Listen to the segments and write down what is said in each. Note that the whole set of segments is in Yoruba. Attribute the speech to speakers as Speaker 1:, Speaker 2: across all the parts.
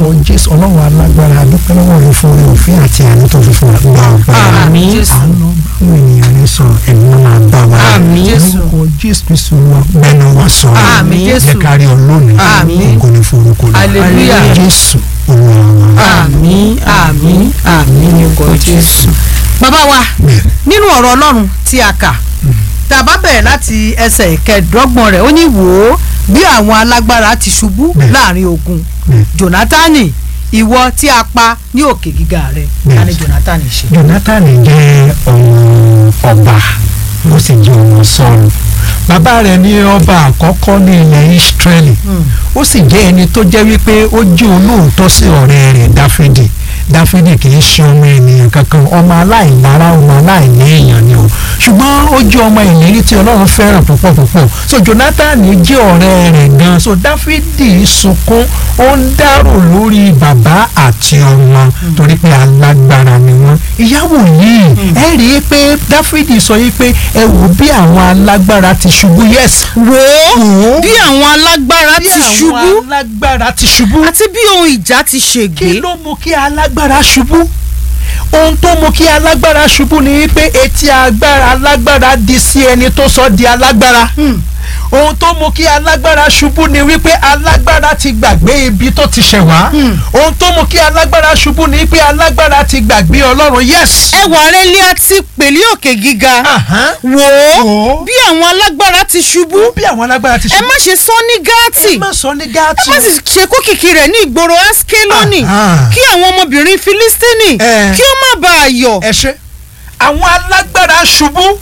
Speaker 1: lórúkọ jésù ọlọ́run alágbára adúpẹ́ lọ́wọ́ rẹ fún orí òfin àti àánú tó fi fún wa gba ọ̀pẹ́ wa
Speaker 2: Àmín.
Speaker 1: àánú báwọn ènìyàn rẹ sọ ẹ̀mí wọn máa bá wa
Speaker 2: Àmín.
Speaker 1: lórúkọ jésù kristu wa gbẹ́nu wa sọ
Speaker 2: Àmín.
Speaker 1: jẹ́ kárí ọlọ́run
Speaker 2: Àmín.
Speaker 1: ògo ni fún orúkọ rẹ
Speaker 2: Hallelujah.
Speaker 1: jésù olúwa wa
Speaker 2: àmín àmín àmín ní orúkọ jésù. bàbá wa
Speaker 1: bẹ́ẹ̀
Speaker 2: nínú ọ̀rọ̀ ọlọ́run tí a kà tá a bá bẹ̀rẹ̀ láti ẹsẹ̀ ìkẹẹ̀dọ́gbọ̀n rẹ̀ ó ní wò ó bí àwọn alágbára ti ṣubú
Speaker 1: Bẹ́ẹ̀.
Speaker 2: láàrin ogun
Speaker 1: bẹ́ẹ̀
Speaker 2: jonatani ìwọ tí a pa ní òkè gíga rẹ̀
Speaker 1: Bẹ́ẹ̀.
Speaker 2: ta ni jonatani ṣe.
Speaker 1: jonathan jẹ́ ọmọ ọba ó sì jẹ́ ọmọ sọ́ọ̀lù bàbá rẹ̀ ní ọba àkọ́kọ́ ní ilẹ̀ israeli ó sì jẹ́ ẹni tó jẹ́ wípé ó jẹ́ olóòótọ́ sí ọ̀rẹ́ rẹ̀ dáfídì dáfídì kì í ṣe ọmọ ènìyàn kankan ọmọ aláìlára ọmọ aláìní èèyàn ni o ṣùgbọ́n ó jẹ́ ọmọ ìlérí tí ọlọ́run fẹ́ràn púpọ̀ púpọ̀ so jonathan jẹ́ ọ̀rẹ́ rẹ̀ gan so dáfídì sunkún ó ń dárò lórí bàbá àti ọmọ torí pé alágbára ni wọ́n ìyàwó yìí ẹ rí i pé dáfídì sọ yìí pé ẹ wò bí àwọn alágbára ti ṣubú yes
Speaker 2: wò ó bí àwọn alágbára
Speaker 1: bí
Speaker 2: ti
Speaker 1: àwọn
Speaker 2: ṣubú
Speaker 1: alágbára ti ṣubú
Speaker 2: àti bí ohun ìjà ti
Speaker 1: kí
Speaker 2: ṣègbé.
Speaker 1: ló mú kí alágbára ṣubú ohun tó mú kí alágbára ṣubú ni wípé etí agbára alágbára di sí ẹni tó sọ di alágbára ohun tó mú kí alágbára ṣubú ni wípé alágbára ti gbàgbé ibi tó ti ṣẹ̀ wá ohun tó mú kí alágbára ṣubú ni wípé alágbára ti gbàgbé ọlọ́run yes.
Speaker 2: ẹwà rẹ̀ lé àti pèlí òkè gíga
Speaker 1: Ahán.
Speaker 2: wò ó
Speaker 1: Wò ó.
Speaker 2: bí àwọn alágbára ti ṣubú
Speaker 1: bí àwọn alágbára ti
Speaker 2: ẹ
Speaker 1: ṣubú
Speaker 2: má ṣe sọ ní gáàtì
Speaker 1: ẹ má sọ ní
Speaker 2: ẹ
Speaker 1: gáàtì
Speaker 2: má sì ṣe kókìkí rẹ̀ ní ìgboro askeloni
Speaker 1: Aha.
Speaker 2: kí àwọn ọmọbìnrin filistini
Speaker 1: Eh.
Speaker 2: kí ó má bàa yọ̀
Speaker 1: ẹ ṣe àwọn alágbára ṣubú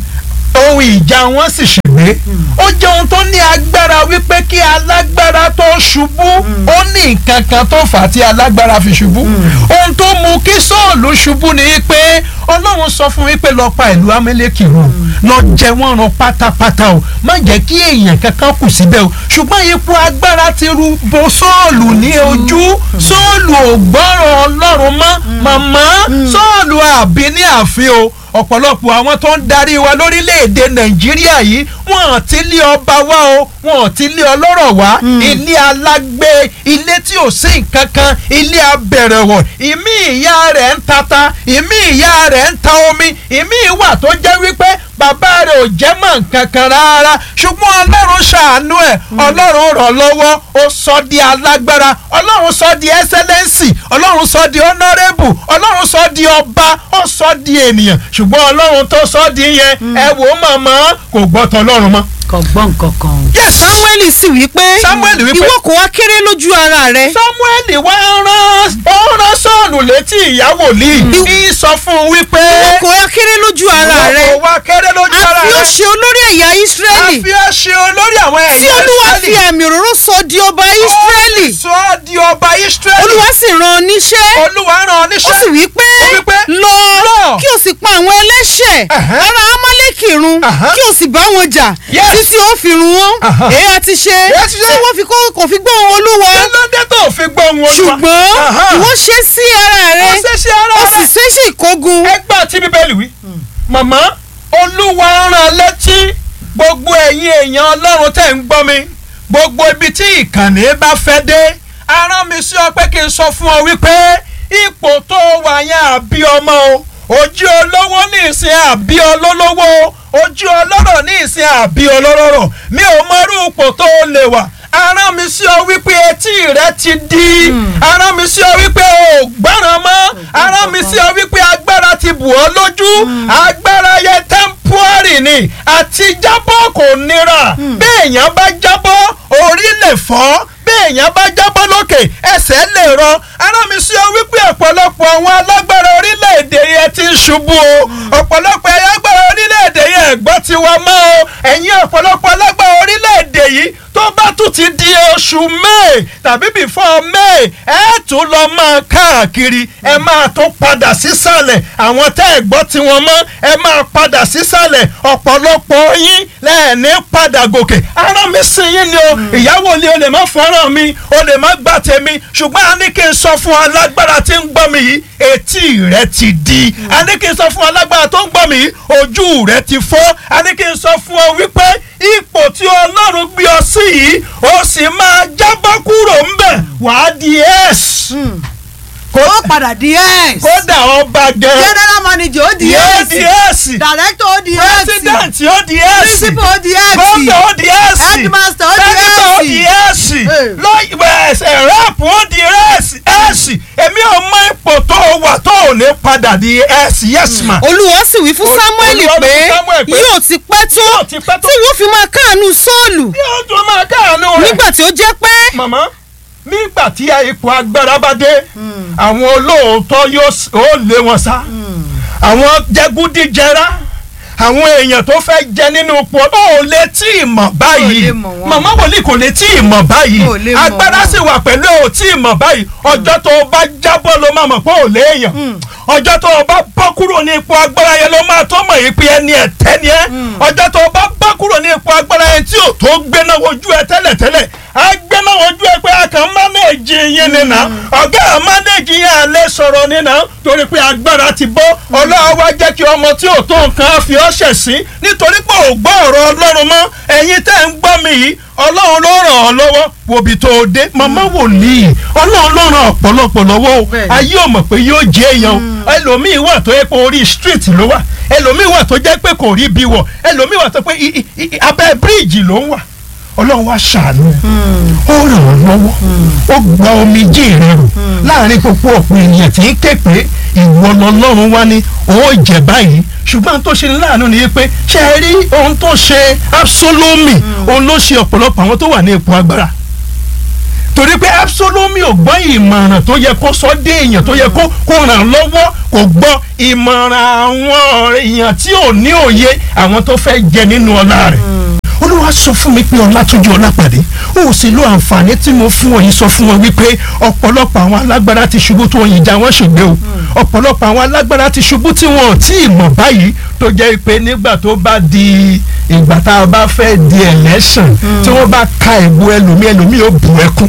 Speaker 1: ohun ìjà wọn sì ṣègbè ó jẹ́ ohun tó ní agbára wípé kí alágbára tó ṣubú ó ní nǹkan kan tó fà á tí alágbára fi ṣubú ohun tó mú kí sọ́ọ̀lù ṣubú ni wípé ọlọ́run sọ fún wípé lọ pa ìlú amẹ́lẹ́kì run lọ jẹ wọ́n run pátápátá o má jẹ́ kí èèyàn kankan kù síbẹ̀ o ṣùgbọ́n ipò agbára ti ru bo sọ́ọ̀lù ní ojú sọ́ọ̀lù ò gbọ́rọ̀ ọlọ́run mọ́ màmá sọ́ọ̀lù àbí ní ààfin o ọ̀pọ̀lọpọ̀ àwọn tó ń darí wa lórílẹ̀‐èdè nàìjíríà yìí wọ́n ti lé ọba wá o wọ́n ti lé ọlọ́rọ̀ wá ilé alágbé ilé tí ò sí nǹkan kan ilé abẹ̀rẹ̀wọ̀ ìmí ìyá rẹ̀ ń tata ìmí ìyá rẹ̀ ń ta omi ìmí ìwà tó jẹ́ wípé bàbá rẹ̀ ò jẹ́ mọ̀ nǹkan kan rárá ṣùgbọ́n ọlọ́run ṣàánú ẹ̀ ọlọ́run rọ̀ lọ́wọ́ ó sọ di alágbára ọlọ́run sọ di ẹsẹlẹ́nsì ọlọ́run sọ di honourable ọlọ́run sọ di ọba ó sọ di ènìyàn ṣùgbọ́n ọlọ́run tó sọ di yẹn ẹ wò ó màmá kò gbọ́ tọlọ́run mọ́.
Speaker 2: kò gbọ́ nǹkan kan.
Speaker 1: Yes.
Speaker 2: samuel sì wí pé
Speaker 1: Samuel wí pé-
Speaker 2: ìwọ kò wá kéré lójú ara rẹ.
Speaker 1: samuel wá rán ó rán sọ́ọ̀nù létí ìyàwó lì í sọ fún un wípé
Speaker 2: ìwọ kò wá kéré lójú ara rẹ.
Speaker 1: ìwọ kò wá kéré lójú ara
Speaker 2: a fi ó
Speaker 1: rẹ
Speaker 2: ṣe olórí ẹ̀yà
Speaker 1: a
Speaker 2: israẹli
Speaker 1: fi ọ́ ṣe olórí àwọn
Speaker 2: tí
Speaker 1: ẹ̀yà
Speaker 2: olúwa fi
Speaker 1: Ísírẹ́lì.
Speaker 2: àmì òróró sọ di ọba israẹli
Speaker 1: Ó sọ ọ́ di ọba Ísírẹ́lì.
Speaker 2: olúwa sì rán ọ níṣẹ́
Speaker 1: olúwa rán ọ
Speaker 2: ó
Speaker 1: níṣẹ́.
Speaker 2: sì wí pé
Speaker 1: Ó wí pé,
Speaker 2: lọ
Speaker 1: lọ.
Speaker 2: kí o sì pa àwọn ẹlẹ́ṣẹ̀
Speaker 1: Ẹ̀hẹ́.
Speaker 2: ará amálẹ́kì run
Speaker 1: Ẹ̀hẹ́.
Speaker 2: kí o sì bá wọn jà
Speaker 1: Yes.
Speaker 2: títí ó fi run wọn
Speaker 1: Aha.
Speaker 2: èyí àti ṣe
Speaker 1: Èyí àti ṣe.
Speaker 2: tí wọ́n fi kó- kò fi gbóhùn olúwa
Speaker 1: kí ló dé tó fi gbọ́ ohun olúwa.
Speaker 2: ṣùgbọ́n
Speaker 1: Aha.
Speaker 2: ìwọ ṣe sí ara rẹ
Speaker 1: ó ṣe ṣe ara
Speaker 2: ó sì
Speaker 1: rẹ̀.
Speaker 2: ṣe sí ìkógun
Speaker 1: ẹgbẹ́ tí bíbélì wí. màmá olúwa rán létí gbogbo ẹ̀yin èèyàn ọlọ́run tẹ̀ ń gbọ́ mi gbogbo ibi tí ìkànnì bá fẹ́ dé arán mi sí ọ pé kí n sọ fún ọ wípé ipò tó wà yẹn àbí ọmọ o ojú olówó ní ìsìn àbí olólówó o ojú ọlọ́rọ̀ ní ìsìn àbí olóró mi ò mọrú ipò tó lè wà arán mi sí ọ wípé etí rẹ ti di arán mi sí ọ wípé o ò gbọ́ràn mọ́ arán mi sí ọ wípé agbára ti bù ọ́ lójú agbára yẹ tẹ́ḿpúárì ni àti jábọ́ kò nira béèyàn bá jábọ́ orí lè fọ́ béèyàn bá jábọ́ lókè ẹsẹ̀ lè rọ arán mi sí ọ wípé ọ̀pọ̀lọpọ̀ àwọn alágbára orílẹ̀-èdè yẹn ti ń ṣubú o ọ̀pọ̀lọpọ̀ alágbára orílẹ̀-èdè yẹn ẹ̀gbọ́n tiwa mọ́ o ẹ̀yin ọ̀pọ̀lọpọ̀ alágbára orílẹ̀-èdè yìí tó bá tún ti di oṣù may tàbí before may ẹ tún lọ máa káàkiri ẹ máa tún padà sísàlẹ̀ àwọn tẹ́ ẹ gbọ́ tiwọn mọ́ ẹ máa padà sísàlẹ̀ ọ̀pọ̀lọpọ̀ yín lẹ́ẹ̀ní padà gòkè ara mi sin yín ni o ìyàwó ni o lè má fẹ́ràn mi o lè má gbà tèmi ṣùgbọ́n a ní kí n sọ fún alágbára tí ń gbọ́ mi yìí etí rẹ ti di a ní kí n sọ fún alágbára tó ń gbọ́ mi yìí ojú rẹ ti fọ́ a ní kí n sọ fún ọ wípé ipò tí ọlọ́run gbé ọ sí yìí ó sì máa jábọ́ kúrò ńbẹ̀ wàá di ẹ́ẹ̀sì
Speaker 2: padà di x
Speaker 1: kódà ọba gẹ
Speaker 2: general manager ó di
Speaker 1: yóò
Speaker 2: x
Speaker 1: di èsì
Speaker 2: director ó di x
Speaker 1: president ó di èsì
Speaker 2: principal ó di x
Speaker 1: gómìnà ó di èsì
Speaker 2: headmaster ó di
Speaker 1: sẹ́nitọ̀ ó di
Speaker 2: x
Speaker 1: èsì
Speaker 2: Eh.
Speaker 1: lọ́yìn ẹ̀sẹ̀ rẹ́pù ó di èsì èsì èmi ò mọ ipò tó o wà tó o lè padà di èsì yes ma.
Speaker 3: olúwa sì wí fún
Speaker 1: Ol-
Speaker 3: samuel
Speaker 1: Olúwa wí
Speaker 3: pé
Speaker 1: fún Samuel pé
Speaker 3: yóò ti pẹ́ tó
Speaker 1: yóò ti pẹ́ tó.
Speaker 3: tí wọ́n fi máa káàánú sọ́ọ̀lù
Speaker 1: yóò tún máa káàánú rẹ̀.
Speaker 3: nígbà tí ó jẹ́ pé
Speaker 1: màmá nígbà tí ipò agbára bá dé àwọn olóòótọ́ yóò s- ó lé wọn sá àwọn jẹgúdíjẹrá àwọn èèyàn tó fẹ́ jẹ nínú ipò ó lè tí ì mọ̀ báyìí
Speaker 2: lè mọ̀ wọ́n.
Speaker 1: màmá wòlíì kò lè tí ì mọ̀ báyìí
Speaker 2: Ò lè mọ̀
Speaker 1: agbára
Speaker 2: wọ́n.
Speaker 1: sì wà pẹ̀lú ò tí ì mọ̀ báyìí ọjọ́ tó o bá jábọ́ ló máa mọ̀ pé ò léèyàn ọjọ́ tó o bá bọ́ kúrò ní ipò agbára yẹn ló máa tó mọ̀ yìí pé ẹni ẹ̀tẹ́ ni ẹ́ ọjọ́ tó o bá bọ́ kúrò ní ipò agbára yẹn tí ò tó gbéná wojú ẹ tẹ́lẹ̀tẹ́lẹ̀ á gbéná wojú ẹ pé a kàn mánéèjì yín nínà ọ̀gá mánéèjì yẹn à lè sọ̀rọ̀ nínà torí pé agbára ti bọ́ ọlọ́run wá jẹ́ kí ọmọ tí ò tó nǹkan fi ọ́ ṣẹ̀ sí nítorí pé ò gbọ́ ọ̀rọ̀ ọlọ́run mọ́ ẹ̀yin tẹ́ ń gbọ́ mi yìí ọlọ́run ló ràn ọ́ lọ́wọ́ wòbí tó o dé màmá wòlíì ọlọ́run ló ràn ọ̀pọ̀lọpọ̀ lọ́wọ́ o
Speaker 2: Bẹ́ẹ̀ni.
Speaker 1: ayé ò mọ̀ pé yóò jẹ́ èèyàn o ẹlòmíì wà tó yẹ pé orí street ló wà ẹlòmíì wà tó jẹ́ pé kò rí bí wọ̀ ẹlòmíì wà tó pé i- i- i- abẹ́ bíríìjì ló ń wà ọlọ́run wá ṣàánú ó ràn ọ́ lọ́wọ́ ó gba omijé rẹ rò láàrin gbogbo ọ̀pọ̀ ènìyàn tí ń ké pé ìwọ lọ́lọ́run wá ní ó jẹ báyìí ṣùgbọ́n tó ṣe ní láàánú ni pé ṣe é rí ohun tó ṣe Absalomi òun ló ṣe ọ̀pọ̀lọpọ̀ àwọn tó wà ní ipò agbára torí pé Absalomi ò gbọ́ ìmọ̀ràn tó yẹ kó sọ dé èèyàn tó yẹ kó kó ràn lọ́wọ́ kò gbọ́ ìmọ̀ràn àwọn èèyàn tí ò ní òye àwọn tó fẹ́ jẹ nínú ọlá rẹ̀ olúwa sọ fún mi pé ọlátúnjú ọlápàdé ó sì lo àǹfààní tí mo fún ọ yìí sọ fún wọn wípé ọ̀pọ̀lọpọ̀ àwọn alágbára ti ṣubú tó yin ìjà wọn ṣègbè o ọ̀pọ̀lọpọ̀ àwọn alágbára ti ṣubú tí wọn ò tí ì mọ̀ báyìí tó jẹ́ pé nígbà tó bá di ìgbà tá a bá fẹ́ di election tí wọ́n bá ka ìbò ẹlòmí ẹlòmí ó bu ẹkún.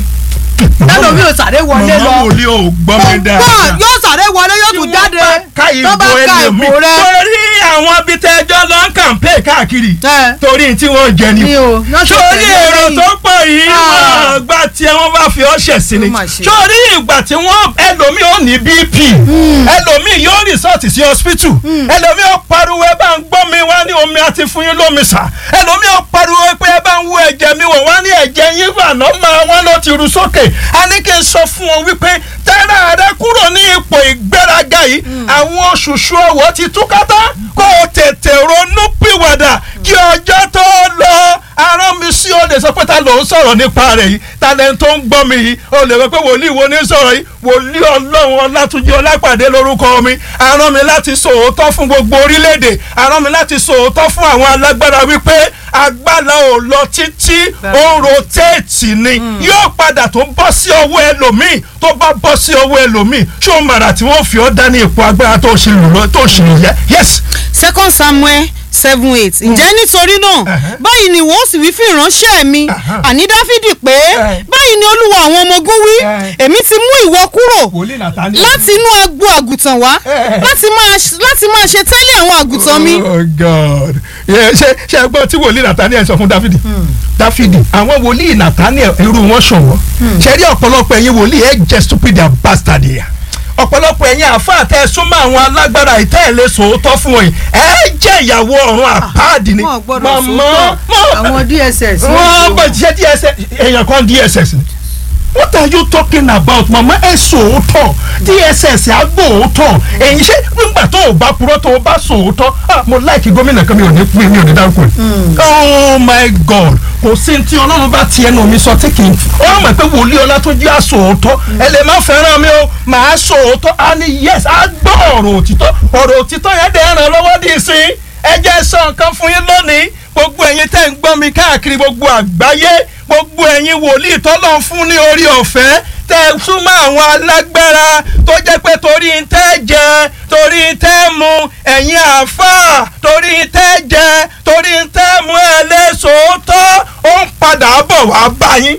Speaker 2: ẹlòmíì ò sáré wọlé lọ
Speaker 1: màmá wòlíì ò gbọ́ mi
Speaker 2: gbọ́
Speaker 1: dáadáa
Speaker 2: yóò sáré wọlé yóò tún jáde
Speaker 1: ká
Speaker 2: tó bá
Speaker 1: ìbò
Speaker 2: ka
Speaker 1: ẹlòmí
Speaker 2: ìbò rẹ
Speaker 1: torí àwọn abitẹ́jọ́ lọ ń kàǹpé káàkiri
Speaker 2: ẹ
Speaker 1: torí tí wọ́n jẹ ni
Speaker 2: ní o yóò ṣe
Speaker 1: sórí
Speaker 2: tẹ̀lé
Speaker 1: èrò
Speaker 2: lẹ́yìn.
Speaker 1: tó pọ̀ yìí
Speaker 2: Ah.
Speaker 1: wọ́n gbà tí wọ́n bá fi ọṣẹ sí ni
Speaker 2: Ó mà ṣe.
Speaker 1: sórí ìgbà tí wọ́n ẹlòmíì ò ní bp ẹlòmíì yóò rìsọ́ọ̀tì sí hospital ẹlòmíì ò pariwo ẹ bá ń gbọ́ mi wá ní omi àti fún yín lómi sà ẹlòmíì ò pariwo pé ẹ bá ń wú ẹ̀jẹ̀ mi wò wá ní ẹ̀jẹ̀ yín fà náà máa wọ́n ló ti ru sókè a ní kí n sọ fún ọ wípé tẹ́lẹ̀ rẹ kúrò ní ipò ìgbéraga yìí àwọn oṣooṣù ọwọ́ ti túkátá kó o tètè ronú pìwàdà kí ọjọ́ tó lọ arán mi sí o lè sọ pé ta ló ń sọ̀rọ̀ nípa rẹ̀ yìí talẹ̀ tó ń gbọ́ mi yìí o lè rò pé wòlíì wo ní sọ̀rọ̀ yìí wòlíì ọlọ́run ọlátúnjí ọlápàdé lórúkọ mi arán mi láti sòótọ́ fún gbogbo orílẹ̀-èdè arán mi láti sòótọ́ fún àwọn alágbára wípé agbára ò lọ títí ó ń rotéètì ni yóò padà tó bọ́ sí ọwọ́ ẹlòmíì tó bá bọ́ sí ọwọ́ ẹlòmíì ṣó màrà tí wọ́n fi ọ́ dá ní ipò agbára tó ṣe lù lọ tó ṣe lù yẹ yes
Speaker 3: second samuel seven eight ǹjẹ́ nítorí náà
Speaker 1: Ẹ̀hẹ́.
Speaker 3: báyìí ni wọ́n sì wí fún ìránṣẹ́ mi
Speaker 1: Ẹ̀hẹ́.
Speaker 3: àní dáfídì pé
Speaker 1: Ẹ̀.
Speaker 3: báyìí ni olúwa àwọn ọmọ ogun wí
Speaker 1: Ẹ̀.
Speaker 3: èmi ti mú ìwọ kúrò
Speaker 1: wòlíì nàtàní.
Speaker 3: láti inú agbo àgùntàn wá
Speaker 1: Ẹ̀.
Speaker 3: láti máa láti máa ṣe tẹ́lẹ̀ àwọn àgùntàn mi
Speaker 1: oh god Yeah, ṣe ṣe ẹ gbọ́ tí wòlíì nathaniel sọ fún dáfídì dáfídì àwọn wòlíì nathaniel irú wọn ṣọ̀wọ́ ṣe rí ọ̀pọ̀lọpọ̀ ẹ̀yin wòlíì ẹ̀ jẹ́ stupid and bastard yà ọ̀pọ̀lọpọ̀ ẹ̀yin àfáà tẹ́ ẹ súnmọ́ àwọn alágbára ìtẹ́ẹ̀lẹ́ sòótọ́ fún wọn yìí ẹ jẹ́ ìyàwó ọ̀run àpáàdì ni
Speaker 2: wọn ò gbọ́dọ̀
Speaker 1: màmá
Speaker 2: sòótọ́ àwọn dss
Speaker 1: wọ́n bọ̀ ṣe dss èèyàn kan dss ni what are you talking about mama ẹ sòótọ́ dss agbóòótọ́ èyí ṣe nígbà tó o bá purọ́ tó o bá sòótọ́ ah mo láìkí gómìnà kan mi ò ní pín mi ò ní dárúkọ rẹ̀ oh my god kò sí tí ọlọ́run bá ti ẹnu mi sọ tí kì í ọ mọ̀ pé wòlíì ọlá tó jẹ́ àsòótọ́ ẹ lè má fẹ́ràn mi o màá sòótọ́ á ní yes á gbọ́ ọ̀rọ̀ òtítọ́ ọ̀rọ̀ òtítọ́ yẹn dẹ̀ ràn lọ́wọ́ dì sí ẹ jẹ́ sọ nǹkan fún yín lónìí gbogbo ẹ̀yin tẹ́ ń gbọ́ mi káàkiri gbogbo àgbáyé gbogbo ẹ̀yin wòlíì tọ́lọ́ ń fún ní orí ọ̀fẹ́ tẹ́ ẹ súnmọ́ àwọn alágbára tó jẹ́ pé torí ń tẹ́ jẹ torí ń tẹ́ mu ẹ̀yin àáfàá torí ń tẹ́ jẹ torí ń tẹ́ mu ẹ̀ lé sòótọ́ ó ń padà bọ̀ wá bá yín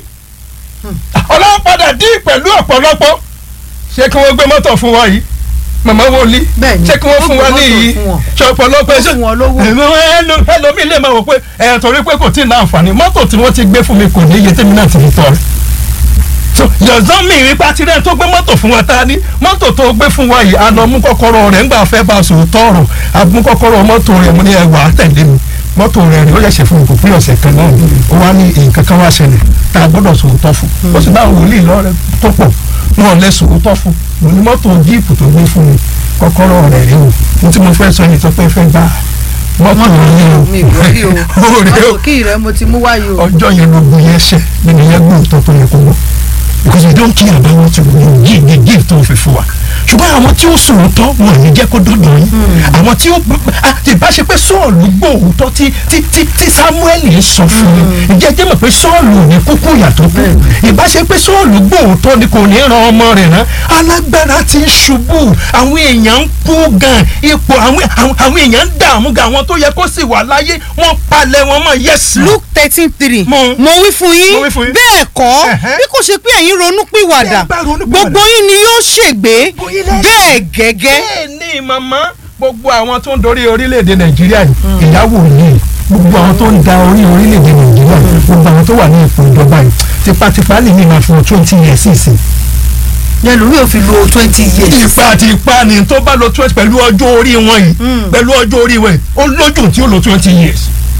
Speaker 1: ọlọ́run padà dín pẹ̀lú ọ̀pọ̀lọpọ̀ ṣé kí wọ́n gbé mọ́tò fún wa yìí màmá wòlíì
Speaker 2: Bẹ́ẹ̀ni,
Speaker 1: ṣé kí wọ́n
Speaker 2: ó
Speaker 1: fún
Speaker 2: gbé
Speaker 1: wa ní
Speaker 2: mọ́tò
Speaker 1: yìí
Speaker 2: fún wọn.
Speaker 1: ṣe ọ̀pọ̀lọpọ̀
Speaker 2: Ó
Speaker 1: ẹ̀ṣẹ̀
Speaker 2: fún wọn lówó.
Speaker 1: ẹlòmíì lè máa wò pé ẹ̀ torí pé kò tí ì ní àǹfààní mọ́tò tí wọ́n ti gbé fún mi kò ní iye tèmi náà ti fi tọ́ rẹ̀ so yọ̀zán mi rí pati rẹ̀ tó gbé mọ́tò fún wa ta ni mọ́tò tó gbé fún wa yìí a lọ mú kọ́kọ́rọ́ rẹ̀ ńgbà fẹ́ bá a sòrò tọ̀rọ̀ a mú kọ́kọ́rọ́ mọ́tò rẹ̀ mo ní ẹ wà á tẹ̀lé mi mọ́tò rẹ̀ rẹ̀ ó yẹ̀ṣẹ̀ fún mi kò pé ọ̀sẹ̀ kan náà ó wá ní nǹkan kan wá ṣẹlẹ̀ tá a gbọ́dọ̀ sòrò tọ́ fún ó sì bá wòlíì lọ́rẹ̀ tó pọ̀ wọn lẹ sòrò tọ́ fún mo ní mọ́tò jíìpù tó gbé fún mi kọ́kọ́rọ́ rẹ̀ rí o mo tí mo fẹ́ sọ yìí tó pé fẹ́ gbà mọ́tò rẹ̀
Speaker 2: mi ìgbọ́ rí o
Speaker 1: ó rẹ̀ o
Speaker 2: mọ́tò kí rẹ mo ti mú wáyé o.
Speaker 1: ọjọ́ yẹn ló gbé yẹn ṣẹ nínú yẹn gbé òótọ́ tó yẹ kó gbọ́ because we don't care about what you give the gift tó fi fún wa ṣùgbọ́n àwọn tí ó sòrò tọ́ wọn ò ní jẹ́ kó dọ́dọ̀ yín àwọn tí ó ti bá ṣe pé sọ́ọ̀lù gbóòótọ́ tí tí tí tí samuel ń sọ fún mi ǹjẹ́ jẹ́ mọ̀ pé sọ́ọ̀lù ò ní kúkú yàtọ̀ kú ìbá ṣe pé sọ́ọ̀lù gbóòótọ́ ni kò ní ran ọmọ rẹ̀ rán alágbára ti ń ṣubú àwọn èèyàn ń kú gan ipò àwọn àwọn àwọn èèyàn ń dààmú gan àwọn tó yẹ kó sì wà láyé wọ́n palẹ̀ wọn mọ́ yẹ́sì.
Speaker 3: luke thirteen three
Speaker 1: Mo-
Speaker 3: mo wí fún
Speaker 1: Mo wí
Speaker 3: yín
Speaker 1: fún yín.
Speaker 3: bẹ́ẹ̀ kọ́
Speaker 1: Ẹ̀hẹ́.
Speaker 3: bí kò ṣe pé ẹ̀yin ronú pìwàdà
Speaker 1: Ẹ bá ronú pìwàdà.
Speaker 3: gbogbo yín ni yóò ṣègbé
Speaker 1: Gbogbo yín lẹ-
Speaker 3: bẹ́ẹ̀ gẹ́gẹ́
Speaker 1: bẹ́ẹ̀ ni màmá gbogbo àwọn tó ń dorí orílẹ̀-èdè nàìjíríà yìí ìyàwó yìí gbogbo àwọn tó ń da orí orílẹ̀-èdè nàìjíríà yìí gbogbo àwọn tó wà ní ipò ìjọba yìí tipátipá lè ní ìmọ̀ fún twenty years ìsìn.
Speaker 2: yẹn lómi ò fi lo twenty years.
Speaker 1: ipa ti pa ni tó bá lo twenty pẹ̀lú ọjọ́ orí wọn yìí pẹ̀lú ọjọ́ orí wọn yìí ó lójú tí ó lo twenty years.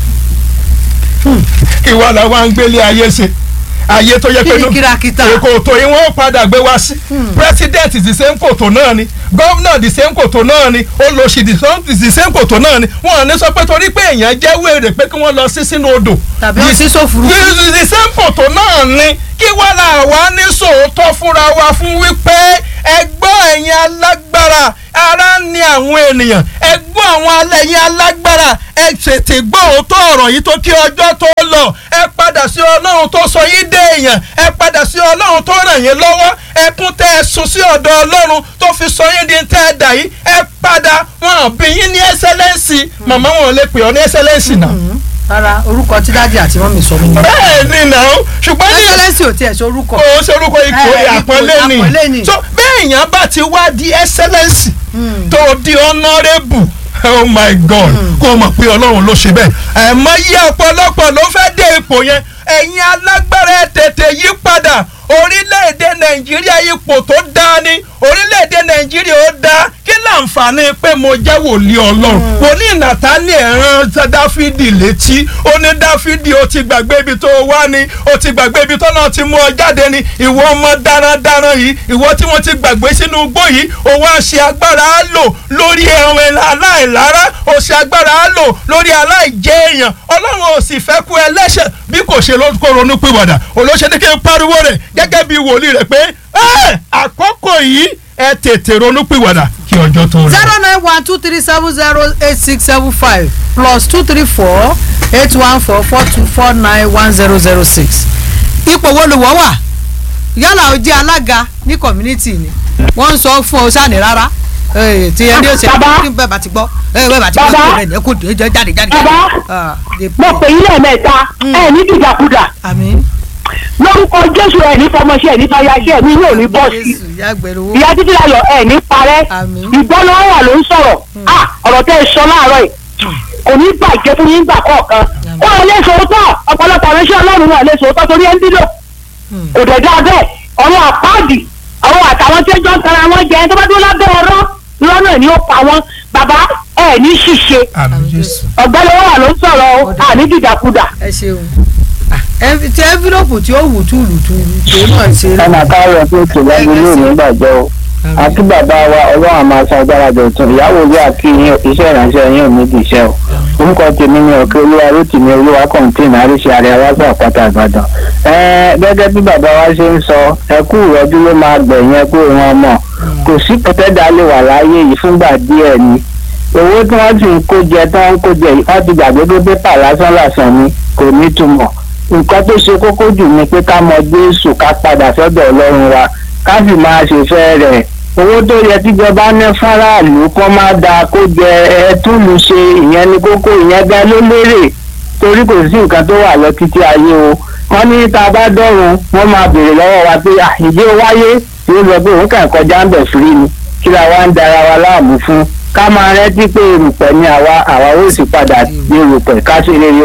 Speaker 1: kí wàá la wá ń gbélé ayé ṣe ayé tó yẹ pé
Speaker 2: Kí ni kìràkìtà?
Speaker 1: kòtò yìí wọ́n padà gbé wá sí president the same kòtò náà ni governor the same kòtò náà ni olóṣì the same- the same kòtò náà ni wọ́n ní sọ pé torí pé èèyàn jẹ́ wèrè pé kí wọ́n lọ sí sínú odò
Speaker 2: tàbí ó sí sófurufú.
Speaker 1: the the same kòtò náà ni kí wọ́n là wá ní sòótọ́ fúnra wa fún wípé ẹgbọ́n ẹ̀yin alágbára ara ní àwọn ènìyàn ẹgbọ́n àwọn alẹ́yìn alágbára ẹ tètè gbọ́ òótọ́ ọ̀rọ̀ yìí tó kí ọjọ́ tó lọ ẹ padà sí ọlọ́run tó sọ yín dé èèyàn ẹ padà sí ọlọ́run tó ràn yín lọ́wọ́ ẹkún tẹ ẹ sùn sí ọ̀dọ̀ ọlọ́run tó fi sọ yín di tẹ́ ẹ dà yìí ẹ padà wọn bí yín ní ẹsẹlẹ́ǹsì màmá wọn lè pè ọ́ ní ẹsẹlẹ́ǹsì náà
Speaker 2: rárá orúkọ tí dájú àti mọ́mì sọ mí.
Speaker 1: bẹ́ẹ̀ ni náà ṣùgbọ́n ní
Speaker 2: ẹsẹlẹsì ò tiẹ̀ sọ orúkọ.
Speaker 1: o sorúkọ ipò
Speaker 2: Eh, ipò
Speaker 1: àpọ́nlé
Speaker 2: àpọ́nlé
Speaker 1: ni
Speaker 2: ni.
Speaker 1: so bẹ́ẹ̀ yẹn bá ti wá di excellence tó di honourable oh my god kó o mọ̀ pé ọlọ́run ló ṣe bẹ́ẹ̀ ẹ̀mọ́ yí ọ̀pọ̀lọpọ̀ ló fẹ́ dé ipò yẹn ẹ̀yin alágbára ẹ̀ tètè yí padà orílẹ̀-èdè nàìjíríà ipò tó dáa ni orílẹ̀-èdè nàìjíríà ó dáa kí láǹfààní pé mo jẹ́ wòlíì ọlọ́run wòlíì nàtàlì ẹ̀ràn dáfídì létí ó ní dáfídì ó ti gbàgbé ibi tó wá ni ó ti gbàgbé ibi tó náà ti mú ọ jáde ni ìwọ ọmọ darandaran yìí ìwọ tí wọ́n ti gbàgbé sínú igbó yìí ó wá ṣe agbára á lò lórí ẹran aláìlára ó ṣe agbára á lò lórí aláìjẹ èèyàn ọlọ́run ò sì fẹ́ kú ẹlẹ́ṣẹ̀ bí kò ṣe ló kó ronú pìwàdà olóṣèlú kí n pariwo rẹ̀ gẹ́gẹ́ bí wòlíì rẹ̀ pé "Ẹ́, àkókò yìí ẹ tètè ronú pìwàdà kí ọjọ́ tó lọ.
Speaker 2: zero nine one two three seven zero eight six seven five plus two three four eight one four four two four nine one zero zero six. ipò wo ló wọ́ wà yálà ó jẹ́ alága ní community ni wọ́n ń sọ fún ọ sáni rárá Eh, tí ẹni ó ṣe
Speaker 4: Bàbá.
Speaker 2: kí bẹ́ẹ̀ bá ti gbọ́ eh, bẹ́ẹ̀ bá ti gbọ́
Speaker 4: Bàbá.
Speaker 2: kí rẹ̀ ní kò dé jáde jáde.
Speaker 4: Bàbá.
Speaker 2: Ah, de-
Speaker 4: mo pè yín lẹ́ẹ̀mẹ́ta ẹ ní dìdàkudà
Speaker 2: àmín.
Speaker 4: lórúkọ jésù ẹ ní fọmọṣẹ ẹ ní fàyàṣẹ mi yóò ní bọ́ọ̀sì
Speaker 2: Jésù ìyá gbẹ̀rù
Speaker 4: ìyá títí láyọ̀ ẹ ní parẹ́
Speaker 2: Àmín.
Speaker 4: ìgbọ́nà wà ló ń sọ̀rọ̀ à ọ̀rọ̀ tẹ́ ẹ sọ láàárọ̀ yìí kò ní bàjẹ́ fún yín gbà kọ̀ọ̀kan ó ẹ lè sòótọ́ ọ̀pọ̀lọpọ̀ àwọn iṣẹ́ ọlọ́run wà lè sòótọ́ torí ẹ ń dídò kò dẹ̀ dá bẹ́ẹ̀ ọ̀rọ̀ àpáàdì àwọn àtàwọn tí ó jọ ń tara wọn jẹ tó bá dúró lábẹ́ ọ̀rọ̀ lọ́nà ni ó pa wọn bàbá ẹ ní ṣìṣe
Speaker 1: àmì jésù.
Speaker 4: ọ̀gbẹ́ni wà ló ń sọ̀rọ̀ o àní dìdàkudà.
Speaker 2: ẹ ṣeun Ah, env- tí envelope tí ó wù túlùtúlù tó náà ṣe rí.
Speaker 5: ọmọ káyọ̀ tó tò lẹ́nu ní òní gbàjẹ́ o àti bàbá wa ọlọ́run àmọ́ aṣọ agbára dọ̀tun ìyàwó ilé àti iṣẹ́ ìránṣẹ́ yín ò ní di iṣẹ́ o orúkọ tèmi ni ọ̀kẹ́ olúwa rótìmí olúwa kọ̀ǹtìn àríṣe àrẹ aláṣà àpáta ìbàdàn ẹ̀ẹ́n gẹ́gẹ́ bí bàbá wa ṣe ń sọ ẹkú ìrọ́jú ló máa gbẹ̀yìn ẹkú ìran ọmọ kò sí pẹ̀tẹ́dà lè wà láyé yìí fúngbà díẹ̀ ni owó tí wọ́n sì ń kó jẹ tí wọ́n ń kó jẹ yìí wọ́n ti gbàgbé pé pépà lásán lásán ni kò ní túmọ̀ nǹkan tó ṣe kókó jù ni pé ká mọ jésù ká padà sọ́dọ̀ ọlọ́run wa ká sì máa ṣèfẹ́ rẹ̀ owó tó yẹ tíjọba ní fáráàlú kó má da kó jẹ ẹtúlù ṣe ìyẹn ní kókó ìyẹn gan ló lérè torí kò sí nǹkan tó wà lọ títí ayé o wọ́n ní tá a bá dọ́run wọ́n máa béèrè lọ́wọ́ wa pé "Ah, ìdí ó wáyé tí ó sọ pé òun kàn kọjá ń bẹ̀ fúri ni kí la wá ń dara wa láàmú fún ká máa rántí pé erùpẹ̀ ni àwa àwa ó sì padà di erùpẹ̀ ká ṣe rere o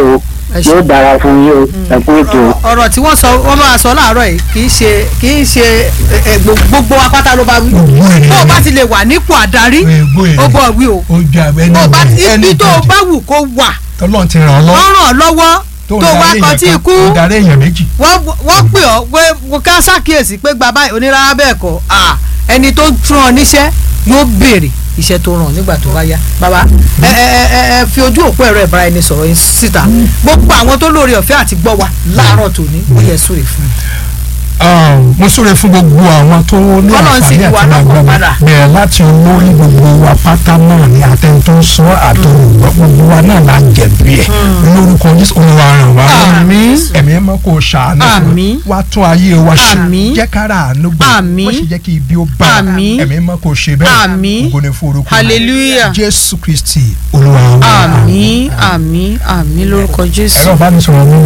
Speaker 2: ẹ ṣé.
Speaker 5: yóò dára fún yín o ẹ kú ètò
Speaker 2: ọ̀rọ̀- ọ̀rọ̀ tí wọ́n sọ wọ́n máa sọ láàárọ̀ yìí kì í ṣe kì í ṣe ẹ, ẹ, gbo- gbogbo apáta ló bá wí
Speaker 1: Gbogbo ènìyàn.
Speaker 2: bó o bá ti lè wà nípò àdarí
Speaker 1: Gbogbo ènìyàn.
Speaker 2: ó bọ̀ wí o
Speaker 1: ó ju àbẹ
Speaker 2: bó o bá ti ibi tó o bá wù kó wà
Speaker 1: tọ́lọ́ ti ràn ọ́ lọ́wọ́
Speaker 2: wọ́n ràn ọ́ lọ́wọ́ tó wá kan tí ikú
Speaker 1: tó darí èèyàn méjì.
Speaker 2: wọ́n wọ́n pè ọ́ pé mo ká ṣàkíyèsí pé gba báyìí onírárá bẹ́ẹ̀ kọ́ à, ẹni tó ń tún ọ níṣẹ́ yóò béèrè iṣẹ́ tó ràn nígbà tó bá yá bàbá ẹ ẹ ẹ ẹ ẹ fi ojú òpó ẹ̀rọ ìbára ẹni sọ̀rọ̀ yín síta gbogbo àwọn tó lóore ọ̀fẹ́ àti gbọ́ wa láàárọ̀ tòní ó yẹ súre fún un.
Speaker 1: Ah, mo súre fún gbogbo àwọn tó ní
Speaker 2: Ọlọ́run sì
Speaker 1: àǹfààní
Speaker 2: ní wa
Speaker 1: àti máa
Speaker 2: lọ́kàn
Speaker 1: gbọ́ mi
Speaker 2: padà.
Speaker 1: bẹ̀rẹ̀ láti olórí gbogbo wa pátá náà ní atẹ́ni tó ń sọ àtọ̀rùgbọ́ gbogbo wa náà la jẹ̀bi ẹ̀ lórúkọ Jésù Olúwa ràn wá lọ́wọ́.
Speaker 2: Àmín.
Speaker 1: ẹ̀mí ẹ̀ mọ́ kó o ṣàánú fún
Speaker 2: Àmín.
Speaker 1: wa tún ayé wa ṣe
Speaker 2: Àmín.
Speaker 1: jẹ́ kára àánú gbà
Speaker 2: Àmín.
Speaker 1: wọ́n sì jẹ́ kí ibi ó bá wa.
Speaker 2: Àmín.
Speaker 1: ẹ̀mí ẹ̀ mọ́ kó o ṣe bẹ́ẹ̀
Speaker 2: Àmín.
Speaker 1: ògo ni fún orúkọ rẹ̀.
Speaker 3: hallelujah
Speaker 1: Jésù Kristi Olúwa wa.
Speaker 3: àmín àmín àmín lórúkọ jésù.
Speaker 1: ẹ̀rọ ìbánisọ̀rọ̀ mi